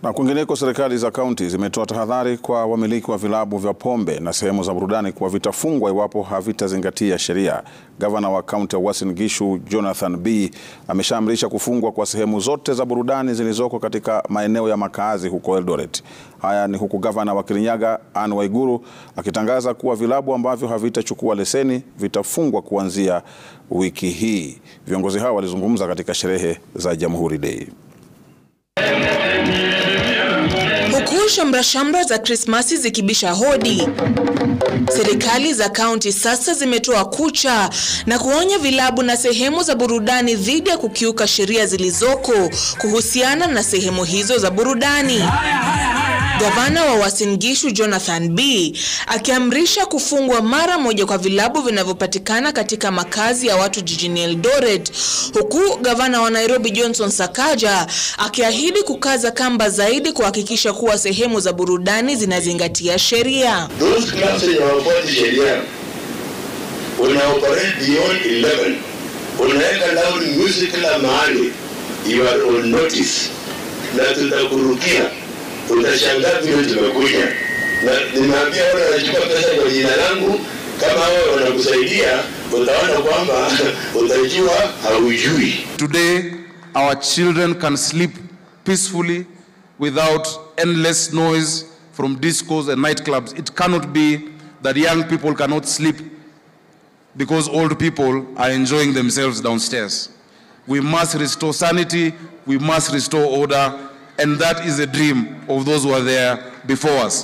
Na kwingineko, serikali za kaunti zimetoa tahadhari kwa wamiliki wa vilabu vya pombe na sehemu za burudani kuwa vitafungwa iwapo havitazingatia sheria. Gavana wa kaunti ya Uasin Gishu Jonathan B ameshaamrisha kufungwa kwa sehemu zote za burudani zilizoko katika maeneo ya makaazi huko Eldoret. Haya ni huku gavana wa Kirinyaga Anne Waiguru akitangaza kuwa vilabu ambavyo havitachukua leseni vitafungwa kuanzia wiki hii. Viongozi hao walizungumza katika sherehe za Jamhuri Day. Huku shamra-shamra za Krismasi zikibisha hodi, serikali za kaunti sasa zimetoa kucha na kuonya vilabu na sehemu za burudani dhidi ya kukiuka sheria zilizoko kuhusiana na sehemu hizo za burudani. Gavana wa Uasin Gishu Jonathan B akiamrisha kufungwa mara moja kwa vilabu vinavyopatikana katika makazi ya watu jijini Eldoret, huku gavana wa Nairobi Johnson Sakaja akiahidi kukaza kamba zaidi kuhakikisha kuwa sehemu za burudani zinazingatia sheria. Those clubs yenye hawafuati sheria una operate beyond 11 unaweka loud music kila mahali, you are on notice, na tutakurukia utashangaa vile tumekuja na nimeambia wale wanachukua pesa kwa jina langu, kama wao wanakusaidia, utaona kwamba utajua haujui. Today, our children can sleep peacefully without endless noise from discos and nightclubs. It cannot be that young people cannot sleep because old people are enjoying themselves downstairs. We must restore sanity, we must restore order, and that is a dream of those who are there before us.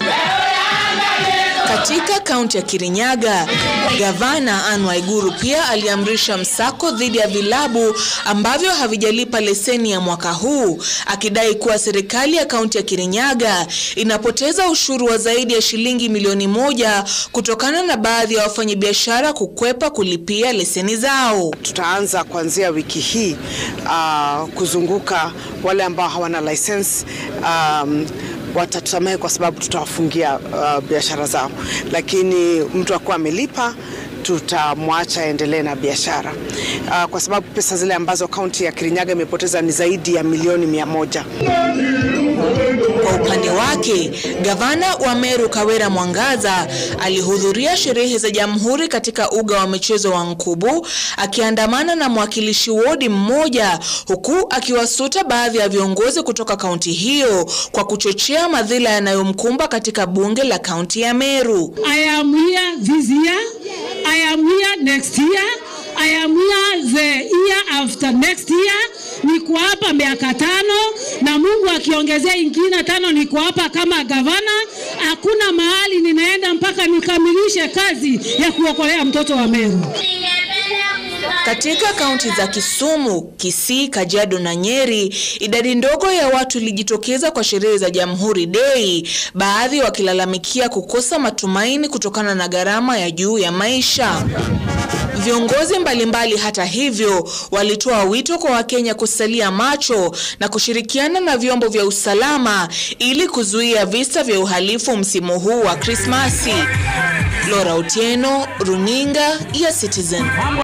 Katika kaunti ya Kirinyaga, gavana Anne Waiguru pia aliamrisha msako dhidi ya vilabu ambavyo havijalipa leseni ya mwaka huu, akidai kuwa serikali ya kaunti ya Kirinyaga inapoteza ushuru wa zaidi ya shilingi milioni moja kutokana na baadhi ya wafanyabiashara kukwepa kulipia leseni zao. Tutaanza kuanzia wiki hii uh, kuzunguka wale ambao hawana license um, watatusamehe kwa sababu tutawafungia uh, biashara zao, lakini mtu akuwa amelipa tutamwacha aendelee na biashara uh, kwa sababu pesa zile ambazo kaunti ya Kirinyaga imepoteza ni zaidi ya milioni mia moja. Kwa upande wake, gavana wa Meru Kawera Mwangaza alihudhuria sherehe za Jamhuri katika uga wa michezo wa Nkubu akiandamana na mwakilishi wodi mmoja, huku akiwasuta baadhi ya viongozi kutoka kaunti hiyo kwa kuchochea madhila yanayomkumba katika bunge la kaunti ya Meru. I am here this year. I am here next year. I am here the year after next year. Niko hapa miaka tano na Mungu akiongezea ingine tano, niko hapa kama gavana. Hakuna mahali ninaenda mpaka nikamilishe kazi ya kuokolea mtoto wa Meru. Katika kaunti za Kisumu, Kisii, Kajiado na Nyeri, idadi ndogo ya watu ilijitokeza kwa sherehe za Jamhuri Day, baadhi wakilalamikia kukosa matumaini kutokana na gharama ya juu ya maisha. Viongozi mbalimbali hata hivyo walitoa wito kwa Wakenya kusalia macho na kushirikiana na vyombo vya usalama ili kuzuia visa vya uhalifu msimu huu wa Krismasi. Laura Otieno, Runinga ya Citizen.